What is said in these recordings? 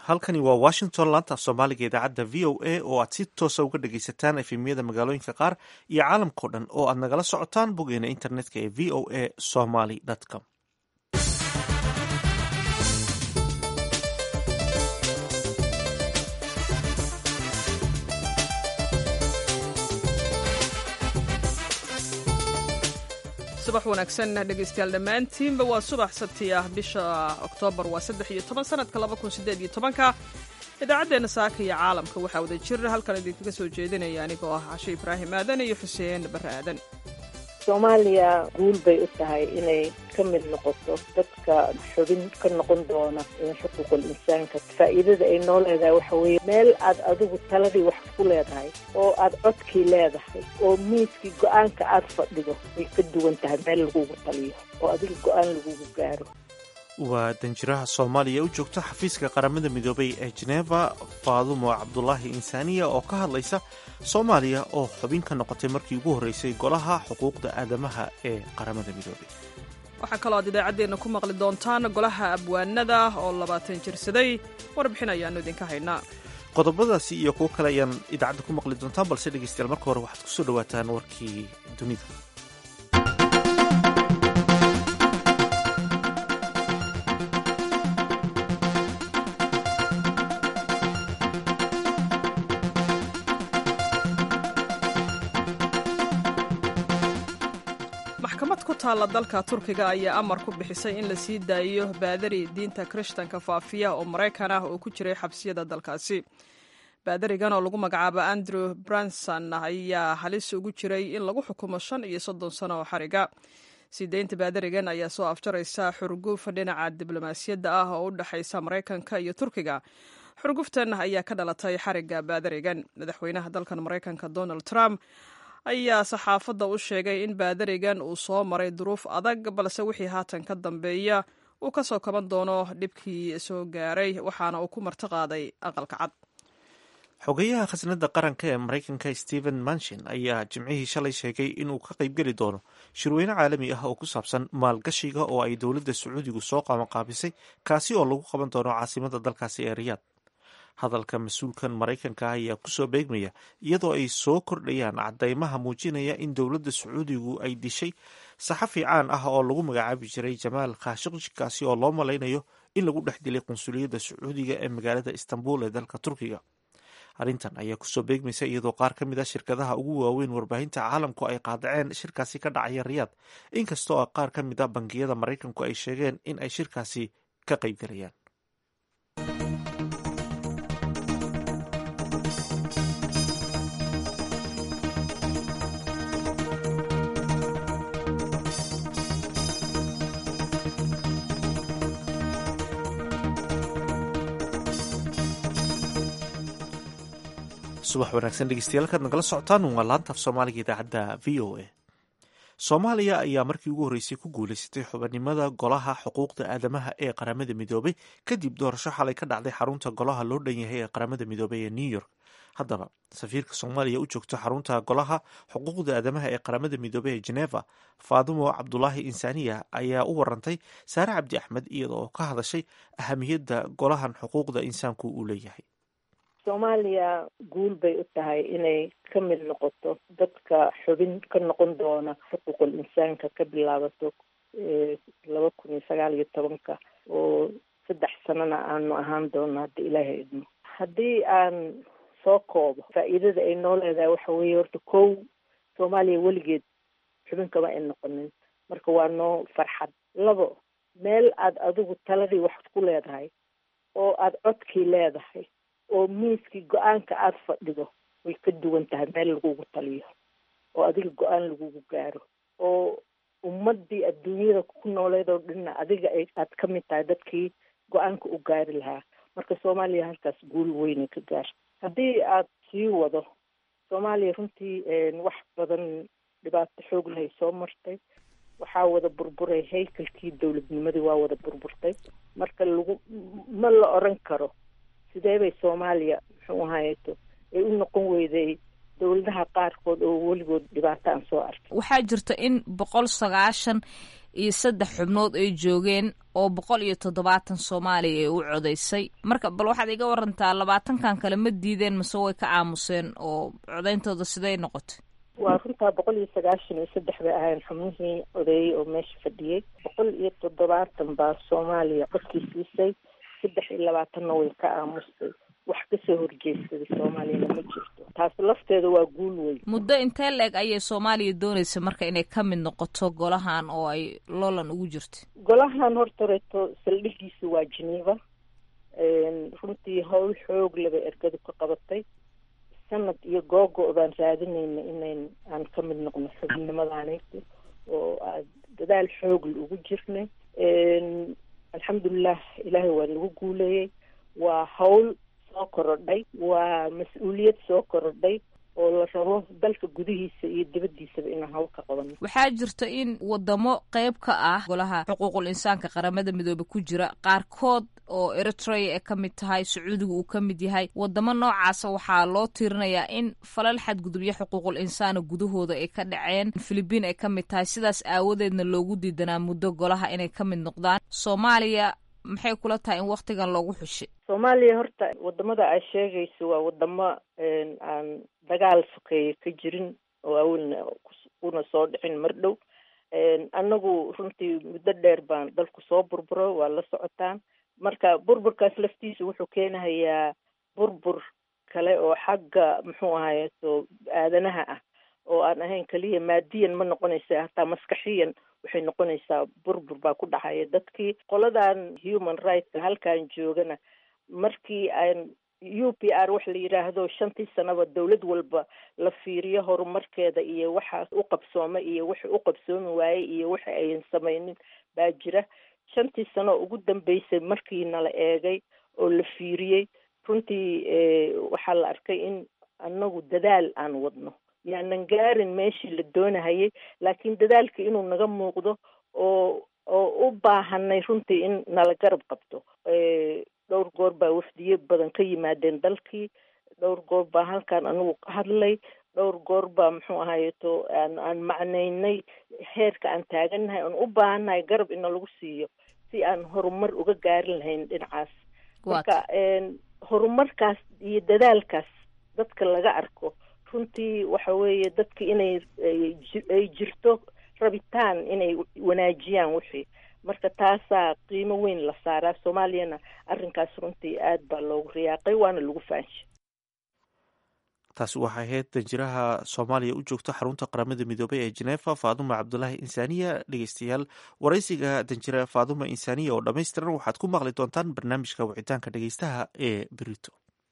halkani waa washington laanta af soomaaliga idaacadda v o a oo aad si toosa uga dhagaysataan efemyada magaalooyinka qaar iyo caalamkao dhan oo aad nagala socotaan boggeena internetka ee v o a somaly com subax wanaagsan dhegaystayaal dhammaantiinba waa subax sabti ah bisha oktoobar waa saddex iyo toban sanadka laba kun sideed iyo tobanka idaacaddeenna saaka iyo caalamka waxaa wada jir halkan idinkaga soo jeedinaya anigoo ah cashe ibraahim aadan iyo xuseen barre aadan soomaaliya guul bay u tahay inay ka mid noqoto dadka xubin ka noqon doona xuquuqul insaanka faa'iidada ay noo leedahay waxa weeye meel aad adigu taladii wax ku leedahay oo aad codkii leedahay oo miiskii go-aanka aad fadhido way ka duwan tahay meel lagugu taliyo oo adiga go-aan lagugu gaaro waa danjiraha soomaaliya u joogta xafiiska qaramada midoobay ee jeneva faadumo cabdulaahi insaaniya oo ka hadlaysa soomaaliya oo xubin ka noqotay markii ugu horreysay golaha xuquuqda aadamaha ee qaramada midoobay waxaa kaloo aad idaacaddeenna ku maqli doontaan golaha abwaanada oo labaatan jirsaday warbixin ayaannu idinka haynaa qodobadaasi iyo kuwo kale ayaan idaacadda ku maqli doontaan balse dhegeystayaal marka hore waxaad kusoo dhawaataan warkii dunida maxkamad ku taalla dalka turkiga ayaa amar ku bixisay in la sii daayiyo baadari diinta kirishtanka faafiya oo maraykan ah oo ku jiray xabsiyada dalkaasi baadarigan oo lagu magacaabo andrew branson ayaa halis ugu jiray in lagu xukumo shan iyo soddon sano oo xariga sii deynta baadarigan ayaa soo afjaraysa xurguf dhinaca diblomaasiyadda ah oo u dhexaysa maraykanka iyo turkiga xurguftan ayaa ka dhalatay xariga baadarigan madaxweynaha dalkan maraykanka donald trump ayaa saxaafadda u sheegay in baadarigan uu soo maray duruuf adag balse wixii haatan ka dambeeya uu ka soo kaban doono dhibkii soo gaaray waxaana uu ku martiqaaday aqalka cad xogeyaha khasnada qaranka ee maraykanka stephen manshin ayaa jimcihii shalay sheegay inuu ka qaybgeli doono shirweyne caalami ah oo ku saabsan maalgashiga oo ay dowladda sacuudigu soo qabanqaabisay kaasi oo lagu qaban doono caasimada dalkaasi ee riyaad hadalka mas-uulkan maraykanka ayaa kusoo beegmaya iyadoo ay soo kordhayaan cadeymaha muujinaya in dowladda sacuudigu ay dishay saxafi caan ah oo lagu magacaabi jiray jamaal khashiqji kaasi oo loo malaynayo in lagu dhex dilay qunsuliyadda sacuudiga ee magaalada istanbul ee dalka turkiga arrintan ayaa kusoo beegmaysa iyadoo qaar ka mid a shirkadaha ugu waaweyn warbaahinta caalamku ay qaadaceen shirkaasi ka dhacaya riyaad inkastoo qaar ka mid a bangiyada maraykanku ay sheegeen in ay shirkaasi ka qaybgalayaan subax wanaagsan dhegeystayaal kaad nagala socotaan waa laantaaf soomaaliga idaacadda v o a soomaaliya ayaa markii ugu horreysay ku guuleysatay xubinimada golaha xuquuqda aadamaha ee qaramada midoobay kadib doorasho xalay ka dhacday xarunta golaha loo dhan yahay ee qaramada midoobay ee new york haddaba safiirka soomaaliya u joogta xarunta golaha xuquuqda aadamaha ee qaramada midoobey ee geneva faadumo cabdulaahi insaaniya ayaa u warantay saare cabdi axmed iyada oo ka hadashay ahamiyadda golahan xuquuqda insaanku uu leeyahay soomaaliya guul bay u tahay inay ka mid noqoto dadka xubin ka noqon doona xuquuqul insaanka ka bilaabato laba kun iyo sagaal iyo tobanka oo saddex sanana aanu ahaan doono hadda ilaahay idmo haddii aan soo koobo faa'iidada ay noo leedahay waxa weeye horta kow soomaaliya weligeed xubin kama ay noqonin marka waa noo farxad labo meel aad adigu taladii wax ku leedahay oo aada codkii leedahay oo miiskii go-aanka aada fadhido way ka duwan tahay meel lagugu taliyo oo adiga go-aan lagugu gaaro oo ummadii adduunyada ku nooleed oo dhanna adiga aad ka mid tahay dadkii go-aanka u gaari lahaa marka soomaaliya halkaas guul weynay ka gaar haddii aad sii wado soomaaliya runtii wax badan dhibaato xoog lahay soo martay waxaa wada burburay haykalkii dowladnimadii waa wada burburtay marka lagu ma la oran karo sidee bay soomaaliya muxuu ahaayeto ay u noqon weyday dowladaha qaarkood oo weligood dhibaato aan soo arkay waxaa jirta in boqol sagaashan iyo saddex xubnood ay joogeen oo boqol iyo toddobaatan soomaaliya ay u codaysay marka bal waxaad iga warantaa labaatankan kale ma diideen mase way ka aamuseen oo codayntooda siday noqotay waa runtaa boqol iyo sagaashan iyo saddex bay ahayn xubnihii odeeyey oo meesha fadhiyey boqol iyo toddobaatan baa soomaaliya codkii siisay saddex iyo labaatanna way ka aamustay wax kasoo horjeedsaday soomaaliyana ma jirto taas lafteeda waa guul weyn muddo intee la-eg ayay soomaaliya doonaysa marka inay ka mid noqoto golahan oo ay loolan ugu jirto golahan horta reeto saldhigiisa waa geneva runtii howl xoog laba ergadu ka qabatay sanad iyo googo baan raadinayna inayn aan ka mid noqno xubnimadaanayta oo aad dadaal xoogla ugu jirnay alxamdulilah ilaahay waa nagu guuleeyey waa hawl soo korodhay waa mas-uuliyad soo korodhay oo la rabo dalka gudihiisa iyo dibaddiisaba inaan hawl ka qabano waxaa jirta in wadamo qeyb ka ah golaha xuquuqul insaanka qaramada midoobe ku jira qaarkood oo eritrea ay ka mid tahay sacuudiga uu ka mid yahay wadamo noocaasa waxaa loo tiirinayaa in falal xadgudubyo xuquuqul insaana gudahooda ay ka dhaceen filibiin ay ka mid tahay sidaas aawadeedna loogu diidanaa muddo golaha inay ka mid noqdaan soomaaliya maxay kula tahay in waktigan loogu xushay soomaaliya horta wadamada aad sheegayso waa wadamo aan dagaal sokeeye ka jirin oo awalna kuna soo dhicin mar dhow annagu runtii muddo dheer baan dalku soo burburo waa la socotaan marka burburkaas laftiisa wuxuu keenahayaa burbur kale oo xagga muxuu ahaye so aadanaha ah oo aan ahayn keliya maadiyan ma noqonaysa hataa maskaxiyan waxay noqonaysaa burbur baa ku dhacaya dadkii qoladan human rightska halkan joogana markii aan u p r wax la yidhaahdo shantii sanaba dowlad walba la fiiriyo horumarkeeda iyo waxa u qabsooma iyo waxa u qabsoomi waayey iyo waxa ayan samaynin baa jira shantii sano ugu dambeysay markii nala eegay oo la fiiriyey runtii waxaa la arkay in anagu dadaal aan wadno yaanan gaarin meeshii la doonahayay laakiin dadaalka inuu naga muuqdo oo oo u baahanay runtii in nala garab qabto dhowr goor baa wafdiyo badan ka yimaadeen dalkii dhowr goor baa halkan anigu ka hadlay dhowr goor baa muxuu ahayeto aan aan macnaynay heerka aan taagannahay aan u baahannahay garab ina lagu siiyo si aan horumar uga gaarin lahayn dhinacaas marka horumarkaas iyo dadaalkaas dadka laga arko runtii waxa weeye dadka inay ay jirto rabitaan inay wanaajiyaan wixii marka taasaa qiimo weyn la saaraa soomaaliyana arrinkaas runtii aad baa loogu riyaaqay waana lagu faanshay taasi waxay ahayd danjiraha soomaaliya u joogta xarunta qaramada midoobey ee jeneefa faaduma cabdulaahi insaaniya dhegeystayaal waraysiga danjira faaduma insaaniya oo dhammaystiran waxaad ku maqli doontaan barnaamijka wicitaanka dhegeystaha ee berito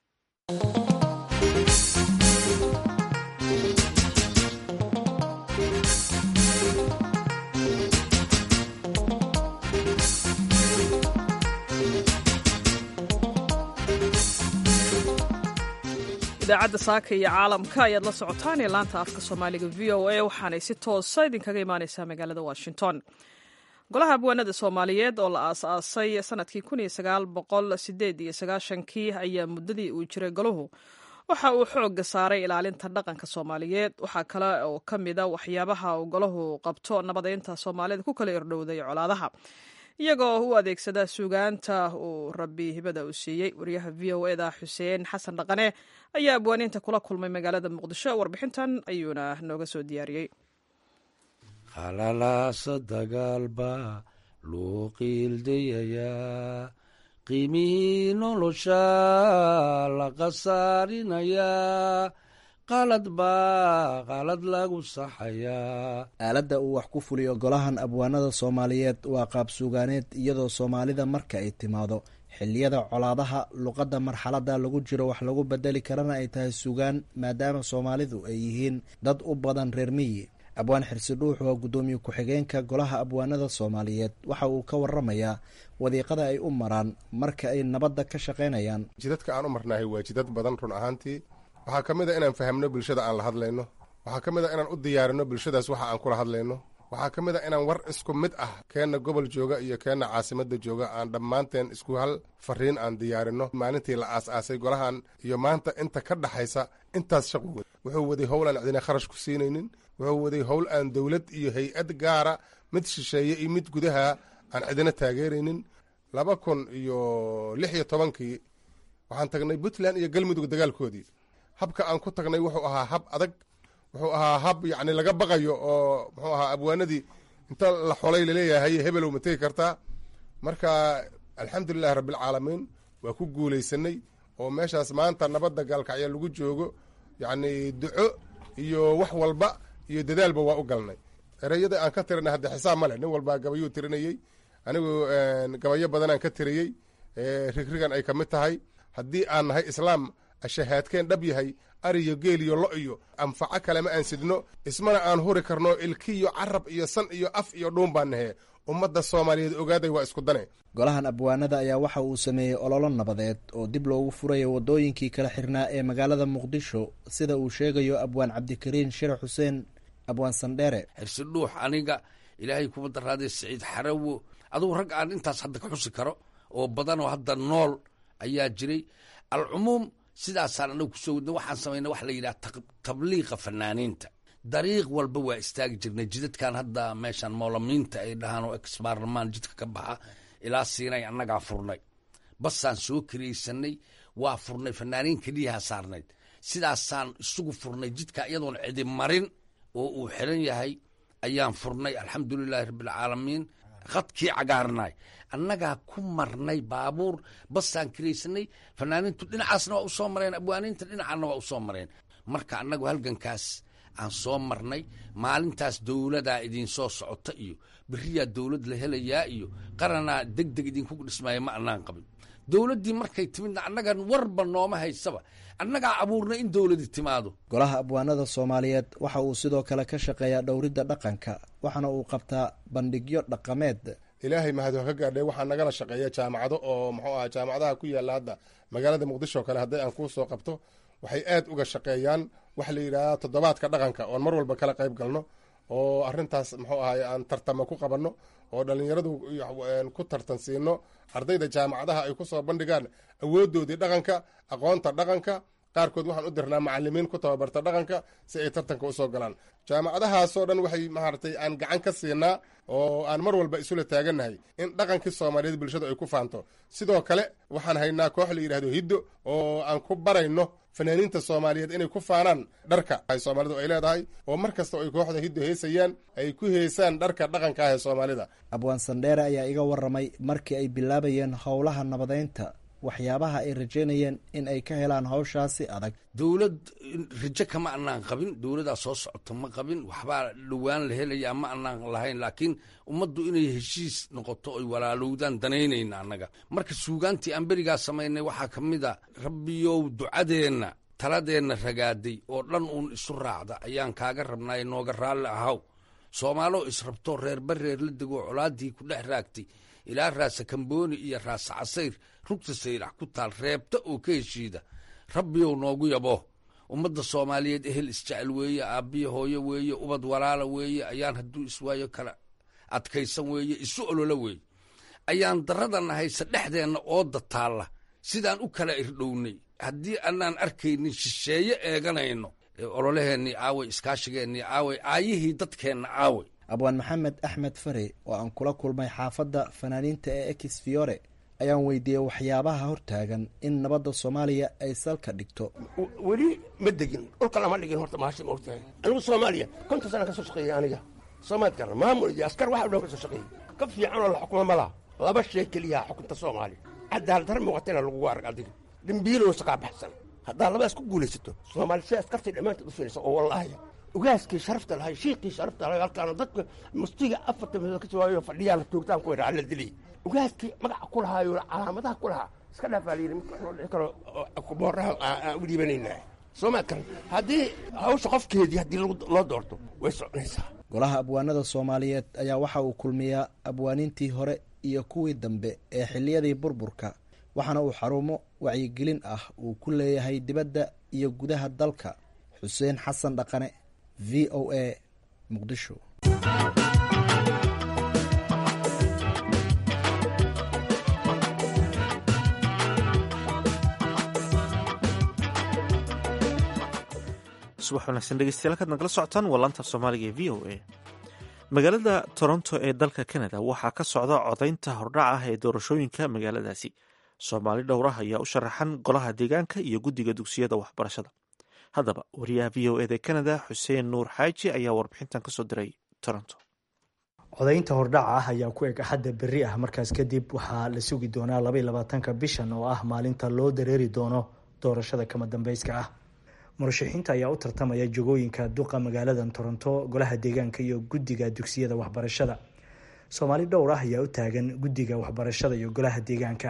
idaacadda saaka iyo caalamka ayaad la socotaan ee laanta afka soomaaliga v o a waxaanay si toosa idinkaga imaaneysaa magaalada washington golaha abwaanada soomaaliyeed oo la aas-aasay sanadkii kun iyo sagaal boqol sideed iyo sagaashankii ayaa muddadii uu jiray golahu waxa uu xooga saaray ilaalinta dhaqanka soomaaliyeed waxaa kale oo ka mida waxyaabaha uu golahu qabto nabadeynta soomaalida ku kala irdhowday colaadaha iyagoo u adeegsada suugaanta uu rabbi hibada u siiyey wariyaha v o eda xuseen xasan dhaqane ayaa abwaaniinta kula kulmay magaalada muqdisho warbixintan ayuuna nooga soo diyaariyey qalalaasa dagaalba loo qiildayayaa qiimihii nolosha la khasaarinayaa qalad baa qalad lagu saxayaa aaladda uu wax ku fuliyo golahan abwaanada soomaaliyeed waa qaab suugaaneed iyadoo soomaalida marka ay timaado xilliyada colaadaha luqadda marxaladda lagu jiro wax lagu bedeli karana ay tahay sugaan maadaama soomaalidu ay yihiin dad u badan reer miyi abwaan xirsi dhuux waa guddoomiye ku-xigeenka golaha abwaanada soomaaliyeed waxa uu ka waramayaa wadiiqada ay u maraan marka ay nabadda ka shaqaynayaan jidadka aan u marnaahay waa jidad badan run ahaantii waxaa ka mid a inaan fahamno bulshada aan la hadlayno waxaa ka mid a inaan u diyaarino bulshadaas waxa aan kula hadlayno waxaa ka mid a inaan war isku mid ah keenna gobol jooga iyo keenna caasimadda jooga aan dhammaanteen isku hal fariin aan diyaarinno maalintii la aas-aasay golahan iyo maanta inta ka dhaxaysa intaas shaqu wad wuxuu waday howl aan cidina kharash ku siinaynin wuxuu waday howl aan dowlad iyo hay-ad gaara mid shisheeye iyo mid gudaha aan cidina taageeraynin laba kun iyo lix iyo tobankii waxaan tagnay puntland iyo galmudug dagaalkoodii habka aan ku tagnay wuxuu ahaa hab adag wuxuu ahaa hab yacni laga baqayo oo muxuu ahaa abwaanadii inta la xolay laleeyahay hebelow ma tegi kartaa marka alxamdulilahi rabbilcaalamiin waa ku guulaysanay oo meeshaas maanta nabadda gaalkacya lagu joogo yacni duco iyo wax walba iyo dadaalba waa u galnay ereyada aan ka tirinay hadda xisaab ma leh nin walbaa gabayuu tirinayey anigu gabayo badanaan ka tiriyey rigrigan ay ka mid tahay haddii aan nahay islaam ashahaadkeen dhab yahay ariyo geel iyo lo iyo anfaco kalema aan sidno ismana aan huri karno ilkiyo carab iyo san iyo af iyo dhuun baan nahe ummadda soomaaliyeed ogaaday waa isku dane golahan abwaanada ayaa waxa uu sameeyey ololo nabadeed oo dib loogu furayo waddooyinkii kala xirnaa ee magaalada muqdisho sida uu sheegayo abwaan cabdikariin shire xuseen abwaan sandheere xirsi dhuux aniga ilaahay kuma daraadee siciid xarawo adugu rag aan intaas hadda ka xusi karo oo badanoo hadda nool ayaa jiray alcumuum sidaasaan anagu kusoo wadna waxaan samayna waxa la yidhaha tabliiqa fanaaniinta dariiq walba waa istaagi jirnay jidadkan hadda meeshaan moolamiinta ay dhahaan oo exbaarlamaan jidka ka baxa ilaa siinay annagaa furnay basaan soo kariyeysanay waa furnay fanaaniin keliyaha saarnayd sidaasaan isugu furnay jidka iyadoon cidi marin oo uu xiran yahay ayaan furnay alxamdulilaahi rabbialcaalamiin khadkii cagaarnay annagaa ku marnay baabuur basaan kariyeysanay fanaaniintu dhinacaasna waa u soo mareen abwaaniinta dhinacaana waa u soo mareen marka annagu halgankaas aan soo marnay maalintaas dowladaa idinsoo socota iyo beriyaa dowlad la helayaa iyo qaranaa deg deg idinkugu dhismaaya ma annaan qabin dowladdii markay timidna annagan warba nooma haysaba annagaa abuurnay in dowladi timaado golaha abwaanada soomaaliyeed waxa uu sidoo kale ka shaqeeyaa dhowridda dhaqanka waxaana uu qabtaa bandhigyo dhaqameed ilaahay mahad ka gaadhay waxaa nagala shaqeeya jaamacado oo muxuu aha jaamacadaha ku yaalla hadda magaalada muqdisho o kale hadday aan kuu soo qabto waxay aad uga shaqeeyaan waxa la yidhahdaa toddobaadka dhaqanka oon mar walba kala qayb galno oo arrintaas muxuu ahay aan tartamo ku qabanno oo dhallinyaradu ku tartan siino ardayda jaamacadaha ay ku soo bandhigaan awooddoodii dhaqanka aqoonta dhaqanka qaarkood waxaan u dirnaa macalimiin ku tababarta dhaqanka si ay tartanka usoo galaan jaamacadahaasoo dhan waxay maaragtay aan gacan ka siinaa oo aan mar walba isula taagannahay in dhaqankii soomaaliyeed bulshadu ay ku faanto sidoo kale waxaan haynaa koox la yidhahdo hiddo oo aan ku barayno fanaaniinta soomaaliyeed inay ku faanaan dharka ay soomaalidu ay leedahay oo mar kasta ay kooxda hiddo heesayaan ay ku heesaan dharka dhaqanka ah ee soomaalida abwaan sandheere ayaa iga warramay markii ay bilaabayeen howlaha nabadeynta waxyaabaha ay rajeynayeen in ay ka helaan hawshaasi adag dowlad rajo kama anaan qabin dowladaa soo socota ma qabin waxbaa dhowaan la helayaa ma anaan lahayn laakiin ummaddu inay heshiis noqoto oy walaalowdaan danaynayna annaga marka suugaantii aan berigaa samaynay waxaa ka mid a rabbiyow ducadeenna taladeenna ragaaday oo dhan uun isu raacda ayaan kaaga rabnaaye nooga raalli ahaw soomaaloo israbtoo reerba reer la degoo colaaddii ku dhex raagtay ilaa raasa kambooni iyo raasa casayr rugta saylax ku taal reebta oo ka heshiida rabbiyow noogu yabo ummadda soomaaliyeed ehel isjecel weeye aabbiya hooyo weeye ubad walaala weeye ayaan hadduu iswaayo kala adkaysan weeye isu olola weeye ayaan daradana haysa dhexdeenna ooda taalla sidaan u kala irdhownay haddii anaan arkaynin shisheeye eeganayno ololaheennii aaway iskaashigeennii aaway aayihii dadkeenna aaway abwaan maxamed axmed fare oo aan kula kulmay xaafadda fanaaniinta ee ex fiore ayaan weydiiyey waxyaabaha hortaagan in nabadda soomaaliya ay salka dhigto weli ma degin dhulka lama dhigin horta mahashi ma ogtahay anigu soomaaliya konton sana ka soo shaqeeyey aniga soomaad garan maamul iyo askar waxa dhan ka soo shaqeeyey ka fiican oo la xukumo ma laha laba shay keliyaha xukunta soomaaliya cadaaladar muuqatana lagugu arag adiga dembiiloo saqaa baxsan haddaa labadaas ku guulaysato soomaali si askartay dhammaantood u filaysa oo wallaahi ugaaskii sharafta lahay shiiqii sharafta lahay halkaana dadka mustiga afarta midood ka soo fadhiyaa la toogtaan ku yidhaa la dilay ugaaskii magaca ku lahaayo calaamadaha ku lahaa iska dhaafaa la yidhi mid wax loo dhici karo booraha aan u dhiibanaynaa soomaad karan haddii hawsha qofkeedii haddii loo doorto way soconaysaa golaha abwaanada soomaaliyeed ayaa waxa uu kulmiyaa abwaaniintii hore iyo kuwii dambe ee xilliyadii burburka waxaana uu xarumo wacyigelin ah uu ku leeyahay dibadda iyo gudaha dalka xuseen xasan dhaqane v o a muqdisho subax wanaagsan dhegeystayaal kaad nagala socotaan waa laanta soomaaliga ee v o a magaalada toronto ee dalka canada waxaa ka socda codaynta hordhac ah ee doorashooyinka magaaladaasi soomaali dhowrah ayaa u sharaxan golaha deegaanka iyo guddiga dugsiyada waxbarashada haddaba wariyaha v o eda canada xuseen nuur xaaji ayaa warbixintan kasoo diray toronto codaynta hordhaca ah ayaa ku eg axadda berri ah markaas kadib waxaa la sugi doonaa labaiy labaatanka bishan oo ah maalinta loo dareeri doono doorashada kama dambeyska ah murashaxiinta ayaa u tartamaya jogooyinka duqa magaalada toronto golaha deegaanka iyo guddiga dugsiyada waxbarashada soomaali dhowr ah ayaa u taagan guddiga waxbarashada iyo golaha deegaanka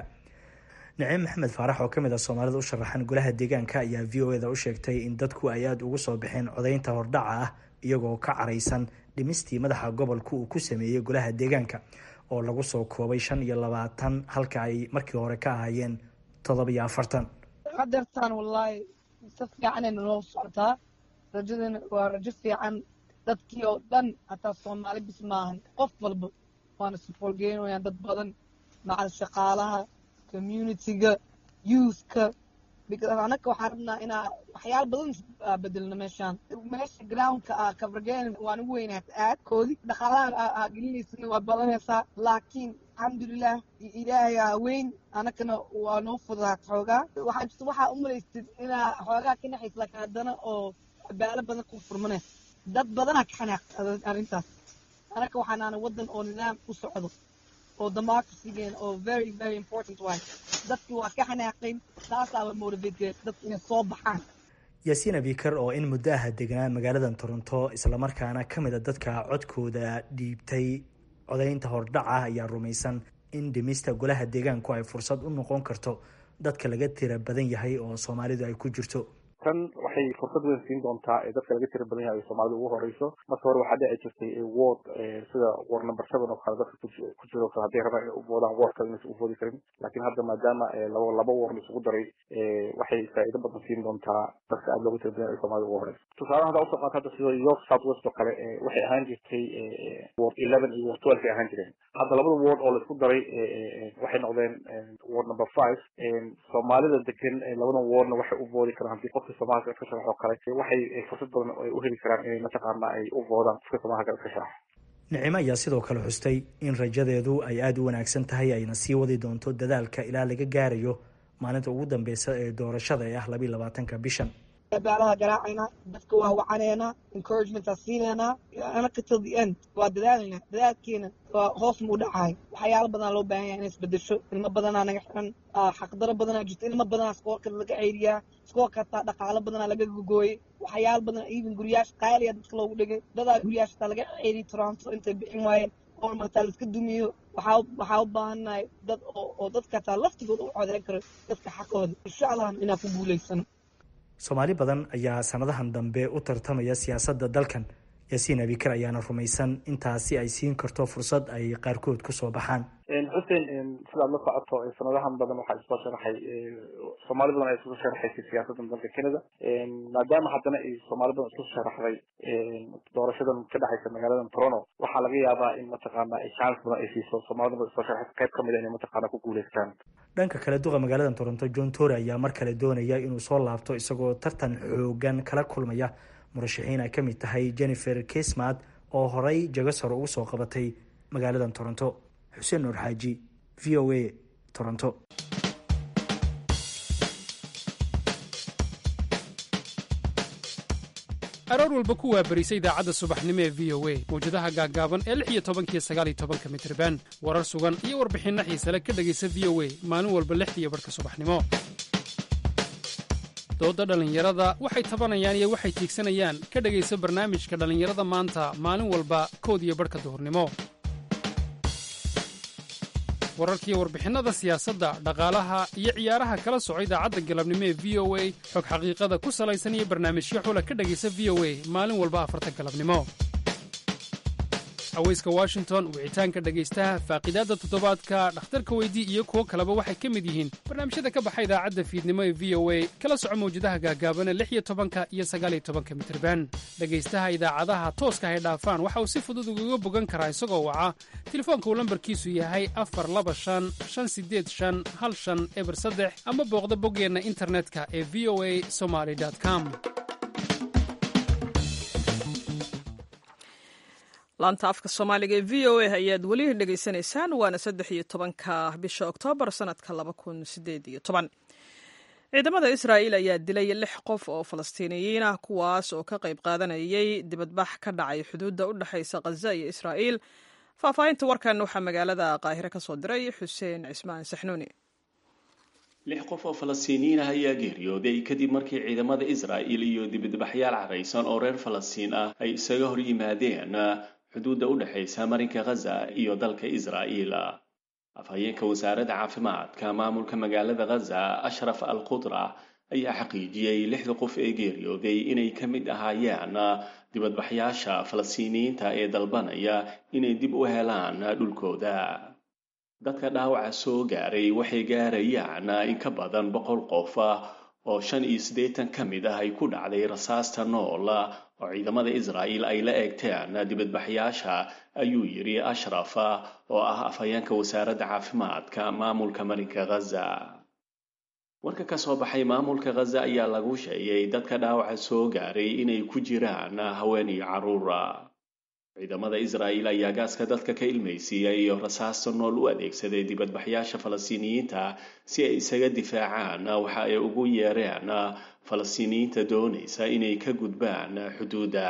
naciim maxamed faarax oo kamid ah soomaalida u sharaxan golaha deegaanka ayaa v o eda u sheegtay in dadku ay aada ugu soo baxeen codaynta hordhaca ah iyagoo ka caraysan dhimistii madaxa gobolka uu ku sameeyey golaha deegaanka oo lagu soo koobay shan iyo labaatan halka ay markii hore ka ahaayeen toddoba iyo afartan hadeertaan wallaahi si fiicanayna noo socotaa rajadana waa rajo fiican dadkii oo dhan hataa soomaali bis maahan qof walba waana sifoolgeynayaan dad badan macal shaqaalaha communitiga youthka anaka waxaan rabnaa inaa waxyaala badan bedelno meeshaan meesha groundka ah kabargeen waan ugu weynaat aad koodi dhaqaalaha aa gelinaysa waa badanaysaa laakiin alxamdulilah ilaahay aa weyn anakana waa noo fudaat xoogaa waxaa jirta waxaa umalaystid inaa xoogaa ka naxays laakiin haddana oo abaalo badan ku furmanaysa dad badanaa ka xanaaq arrintaas anaka waxaanaana waddan oo nidaam u socdo oo democracygen oo very very important waay dadki waa ka xanaaqayn taasaaba motivate dadka inay soo baxaan yaasiin abikar oo in muddo aha degnaa magaaladan toronto islamarkaana ka mid a dadka codkooda dhiibtay codaynta hordhaca ayaa rumaysan in dhimista golaha deegaanku ay fursad u noqon karto dadka laga tira badan yahay oo soomaalidu ay ku jirto tan waxay fursad weyn siin doontaa ee dadka laga tira badan yahay ay soomaalida ugu horeyso marka hore waxaa dhici jirtay ward sida ward number seven oo kale dadka ku jiro kale hadday rabaan inay u voodaan ward kale inaysan u voodi karin laakiin hadda maadaama laba laba ward isugu daray waxay faa'iido badan siin doontaa dadka aada looga tira badan yahay ay soomaalida ugu horeyso tusaalahan hadda usoo qaata hadda sida york south west oo kale waxay ahaan jirtay ward eleven iyo ward twelve ay ahaan jireen hadda labada ward oo laisku daray waxay noqdeen ward number five soomaalida degan labada wardna waxay u voodi karaan haddii qofka soomaalka iska sharax oo kale waxay fursad badan ay u heli karaan inay mataqaana ay u voodaan qofka soomaalka iska sharax nicimo ayaa sidoo kale xustay in rajadeedu ay aada u wanaagsan tahay ayna sii wadi doonto dadaalka ilaa laga gaarayo maalinta ugu dambeysa ee doorashada ee ah labiiy labaatanka bishan baalaha garaacayna dadka waa wacaneynaa encouragementaa siineynaa anaka till the end waa dadaalna dadaalkeena waa hoos mu dhacaay waxyaalo badanaa loo baahan yahay inay isbedesho ilmo badanaa naga xiran xaqdaro badanaa jirto ilmo badanaa iskoolka laga ceyriyaa iskoolka hataa dhaqaalo badanaa laga gogooyey waxyaalo badan even guryaasha qaaliya dadka loogu dhigay dadaa guryaasha hataa laga ceyriyay toronto intay bixin waayeen oo martaa laiska dumiyo waxaa waxaa u baahannahay dad oo dadka hataa laftigooda u codeyn karo dadka xaqooda insha allah inaan ku guulaysano soomaali badan ayaa sanadahan dambe u tartamaya siyaasadda dalkan yaasiin abikar ayaana rumaysan intaasi ay siin karto fursad ay qaarkood kusoo baxaan xuseen sidaad la socoto sanadahan badan waxaa isoo sharaxay soomaali badan ay isku sharaxaysay siyaasaddan dalka canada maadaama haddana ay soomaali badan isku sharaxday doorashadan ka dhexaysa magaaladan toronto waxaa laga yaabaa in mataqaana ay chance badan ay siiso soomaalida badan isoo sharaxaysa qayb kamid a inay mataqaana ku guuleystaan dhanka kale duqa magaalada toronto john tory ayaa mar kale doonaya inuu soo laabto isagoo tartan xoogan kala kulmaya murashaxiin ay ka mid tahay jennifer kismad oo horey jagasaro ugu soo qabatay magaalada toronto xuseen nuur xaaji v o a toronto aroor walba ku waabarisa idaacadda subaxnimo ee v o a mawjadaha gaaggaaban ee lix iyo tobankiyo sagaaliyo tobanka mitriban warar sugan iyo warbixinno xiisale ka dhegaysa v o a maalin walba lixdiiyo barhka subaxnimo doodda dhallinyarada waxay tabanayaan iyo waxay tiigsanayaan ka dhegaysa barnaamijka dhallinyarada maanta maalin walba kood iyo barhka duhurnimo wararkiiyo warbixinnada siyaasadda dhaqaalaha iyo ciyaaraha kala soco idaacadda galabnimo ee v o a xog xaqiiqada ku salaysan iyo barnaamijyo xula ka dhegaysa v o a maalin walba afarta galabnimo haweyska washington wicitaanka dhegaystaha faaqidaadda toddobaadka dhakhtarka weydii iyo kuwo kaleba waxay ka mid yihiin barnaamijyada ka baxa idaacadda fiidnimo ee v o a kala soco mawjadaha gaagaabana lix iyo tobanka iyo sagaaliyo tobanka mitirban dhegaystaha idaacadaha tooska hay dhaafaan waxa uu si fudud ugaga bogan karaa isagoo waca telefoonka uu lambarkiisu yahay afar laba shan shan sideed shan hal shan eber saddex ama booqda boggeenna internetka ee v o a somaly com laanta afka soomaaliga ee v o a ayaad weli dhegaysanaysaan waana saddex iyo tobanka bisha oktoobar sanadka laba kun sideed iyo toban ciidamada israa'iil ayaa dilay lix qof oo falastiiniyiin ah kuwaas oo ka qayb qaadanayay dibadbax ka dhacay xuduudda u dhexaysa khaza iyo israa'iil faahfaahinta warkan waxaa magaalada qaahire ka soo diray xuseen cismaan saxnuuni lix qof oo falastiiniyiin ah ayaa geeriyooday kadib markii ciidamada israa'iil iyo dibadbaxyaal caraysan oo reer falastiin ah ay isaga hor yimaadeen xuduudda u dhexaysa marinka khaza iyo dalka israa'iil afhayeenka wasaaradda caafimaadka maamulka magaalada khaza ashraf al qudra ayaa xaqiijiyey lixda qof ee geeriyooday inay ka mid ahaayeen dibadbaxyaasha falastiiniyiinta ee dalbanaya inay dib u helaan dhulkooda dadka dhaawaca soo gaaray waxay gaarayaan in ka badan boqol qof oo shan iyo siddeetan ka mid ah ay ku dhacday rasaasta nool oo ciidamada israa'iil ay la eegteen dibadbaxyaasha ayuu yidhi ashraf oo ah afhayeenka wasaaradda caafimaadka maamulka marinka khaza warka ka soo baxay maamulka khaza ayaa lagu sheegay dadka dhaawaca soo gaaray inay ku jiraan haween iyo carruura ciidamada israa'iil ayaa gaaska dadka ka ilmaysiiyey iyo rasaasta nool u adeegsaday dibadbaxyaasha falastiiniyiinta si ay isaga difaacaan waxa ay ugu yeereen falastiiniyiinta doonaysa inay ka gudbaan xuduudda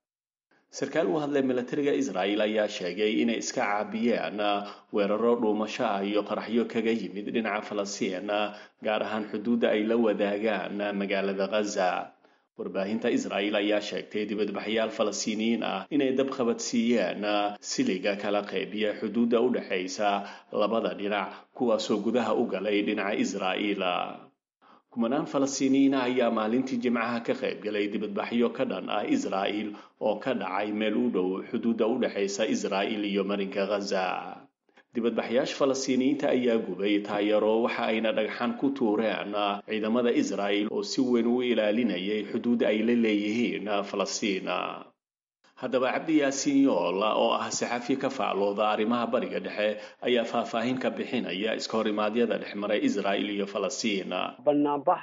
sarkaal u hadlay milatariga israa'iil ayaa sheegay inay iska caabiyeen weeraro dhuumasho ah iyo qaraxyo kaga yimid dhinaca falastiin gaar ahaan xuduudda ay la wadaagaan magaalada khaza warbaahinta israa'iil ayaa sheegtay dibadbaxyaal falastiiniyiin ah inay dab qabadsiiyeen siliga kala qaybiya xuduudda u dhexaysa labada dhinac kuwaasoo gudaha u galay dhinaca israa'iil kumanaan falastiiniyiina ayaa maalintii jimcaha ka qayb galay dibadbaxyo ka dhan ah israa'iil oo ka dhacay meel u dhow xuduudda u dhexaysa israa'iil iyo marinka khaza dibadbaxyaasha falastiiniyiinta ayaa gubay taayaro waxa ayna dhagxan ku tuureen ciidamada israa'iil oo si weyn u ilaalinayay xuduudda ay la leeyihiin falastiin haddaba cabdi yaasiin yool oo ah saxafi ka faaclooda arrimaha bariga dhexe ayaa faahfaahin ka bixinaya iska horimaadyada dhexmaray israa'iil iyo falastiin banaanbax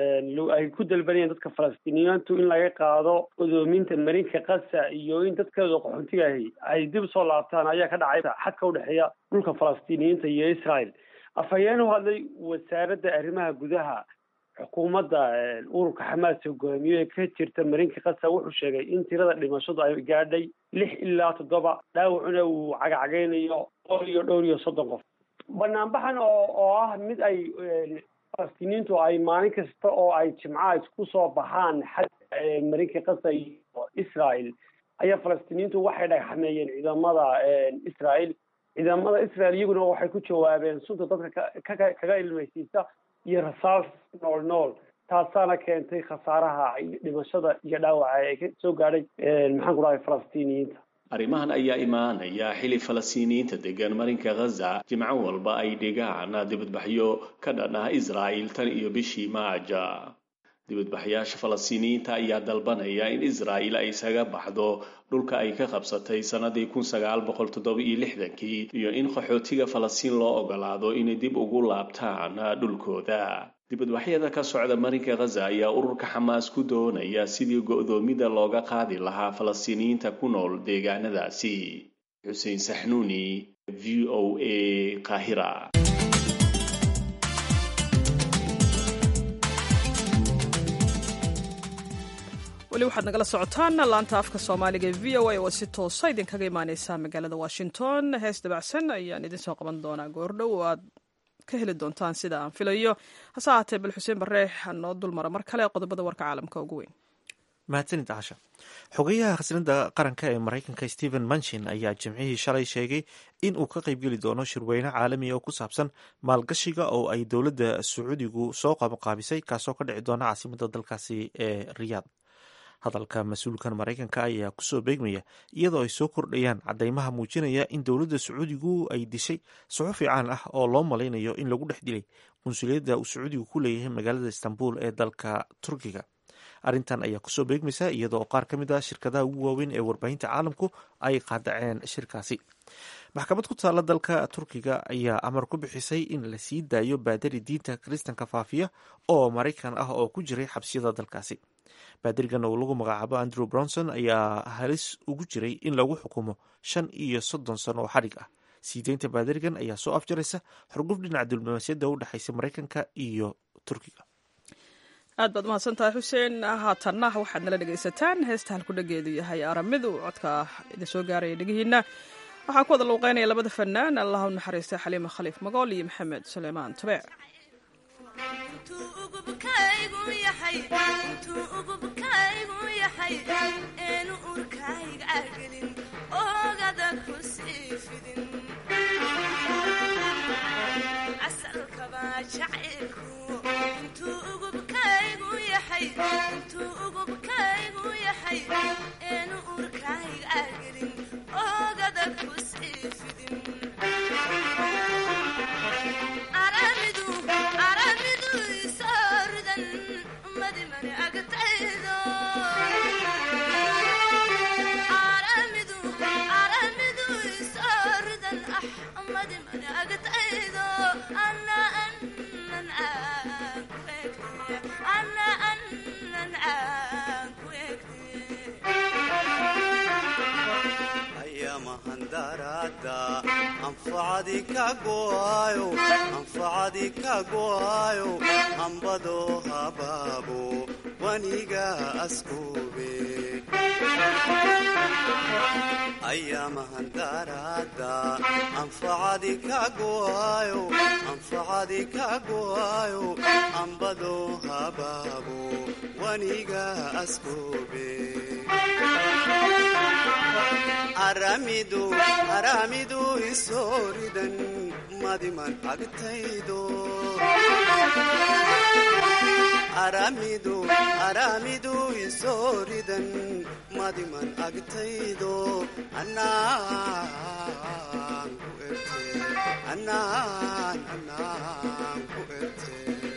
ay ku dalbanayeen dadka falastiiniyiintu in laga qaado odoominta marinka kasa iyo in dadkeeda qaxoontiga ahi ay dib soo laabtaan ayaa ka dhacay xadka udhexeeya dhulka falastiiniyiinta iyo israel afhayeen u hadlay wasaaradda arrimaha gudaha xukuumadda ururka xamaas hogaamiyo ee ka jirta marinka kasa wuxuu sheegay in tirada dhimashadu ay gaadhay lix ilaa toddoba dhaawacuna uu cagacageynayo dhowr iyo dhowr iyo soddon qof banaanbaxan oo oo ah mid ay falastiiniintu ay maalin kasta oo ay jimcaha isku soo baxaan xadka marinka kasa iyo israel ayaa falastiiniintu waxay dhagxameeyeen ciidamada israel ciidamada israel iyaguna waxay ku jawaabeen sunta dadka kaga ilmaysiisa iyo rasaas nool nool taasaana keentay khasaaraha dhimashada iyo dhaawaca ee ka soo gaadhay maxaan ku dhahay falastiiniyiinta arrimahan ayaa imaanaya xili falastiiniyiinta degan marinka khaza jimco walba ay dhigaan dibadbaxyo ka dhan ah israa'iil tan iyo bishii maaja dibadbaxyaasha falastiiniyiinta ayaa dalbanaya in israa'iil ay isaga baxdo dhulka ay ka qabsatay sannadii kun sagaal boqol toddoba iyo lixdankii iyo in qaxootiga falastiin loo ogolaado inay dib ugu laabtaan dhulkooda dibadbaxyada ka socda marinka khaza ayaa ururka xamaas ku doonaya sidii go'doomida looga qaadi lahaa falastiiniyiinta ku nool deegaanadaasi xuseen saxnuuni v o a qaahira weli waxaad nagala socotaan laanta afka soomaaliga ee v o a oo si toosa idinkaga imaaneysa magaalada washington hees dabacsan ayaan idin soo qaban doonaa goordhow oo aad ka heli doontaan sida aan filayo hase ahaatee bal xuseen barre hanoo dulmara mar kale qodobada warka caalamka ugu weyn mahadsanid casha xogeyaha khasnada qaranka ee maraykanka stephen manchin ayaa jimcihii shalay sheegay in uu ka qaybgeli doono shirweyne caalamiga oo ku saabsan maalgashiga oo ay dowladda sacuudigu soo qabanqaabisay kaasoo ka dhici doona caasimada dalkaasi ee riyaad hadalka mas-uulkan maraykanka ayaa kusoo beegmaya iyadoo ay soo kordhayaan cadeymaha muujinaya in dowladda sacuudigu ay dishay suxufi caan ah oo loo malaynayo in lagu dhex dilay qunsuliyadda uu sacuudigu ku leeyahay magaalada istanbul ee dalka turkiga arrintan ayaa kusoo beegmaysa iyadoo qaar ka mid ah shirkadaha ugu waaweyn ee warbaahinta caalamku ay qaadaceen shirkaasi maxkamad ku taalla dalka turkiga ayaa amar ku bixisay in la sii daayo baadari diinta kiristanka faafiya oo maraykan ah oo ku jiray xabsiyada dalkaasi baadirigan oo lagu magacaabo andrew bronson ayaa halis ugu jiray in lagu xukumo shan iyo soddon sano oo xadhig ah sii deynta baadirigan ayaa soo afjaraysa xurguf dhinaca diblomaasiyadda u dhexaysa maraykanka iyo turkiga aad baad umahadsantahay xuseen haatanna waxaad nala dhegaysataan heesta halku dhageedu yahay aramidu codka idin soo gaaraya dhegihiina waxaa ku wada luuqeynaya labada fanaan allah u naxariista xaliima khaliif magool iyo maxamed suleymaan tabeec anfacadi ka go'ayo hambado habaabo waniga askube ayamahandarada anfacadi ka go'ayo anfacadi ka go'ayo hambado habaabo waniga askube aramidu aramidu isooridan madiman agtaydo aramidu aramidu isooridan madiman agtaydo anaan ku erte anaan anaan ku erte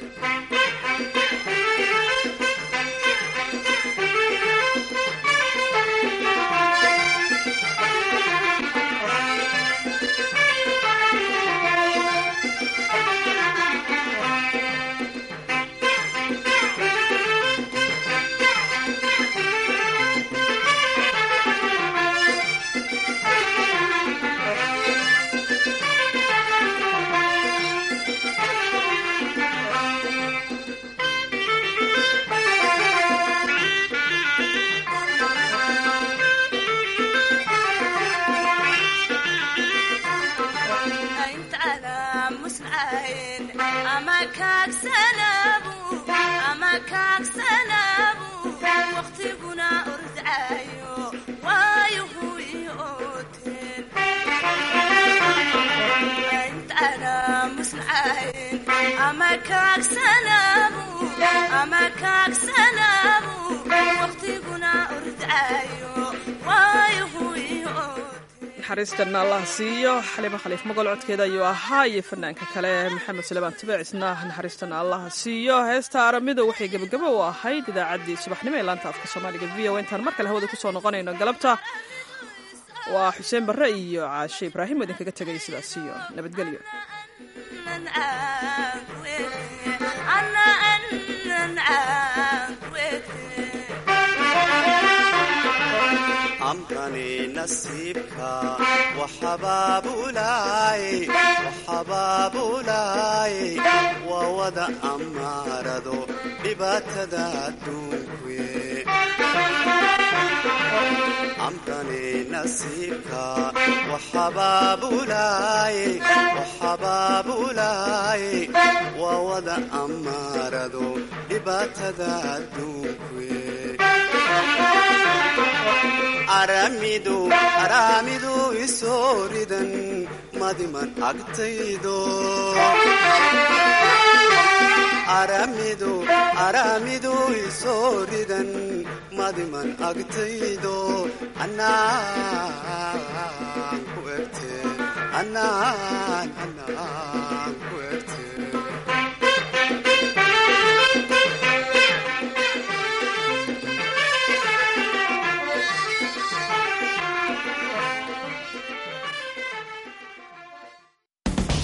naxariistan allah siiyo xalima khaliif magol codkeeda ayuu ahaa iyo fanaanka kale maxamed suleymaan tabeecisna naxariistan allah siiyo heesta aramidu waxay gebagabo u ahayd idaacaddii subaxnimo ee laanta afka soomaaliga v o intaan mar kale hawada kusoo noqonayno galabta waa xuseen barre iyo caashe ibraahim oo idinkaga tegay sidaas iyo nabadgelyo amkani nasiibka waxabaabulaay waa wada ammaarado dhibaatada adduunkuye amkani nasiibka waxabaabulaay waa wada ammaarado dhibaatada adduunkuye aramidu aramidu isooridan madiman agtaydo aramidu aramidu isooridan madiman agtaydo anaan ku erte anaan anaan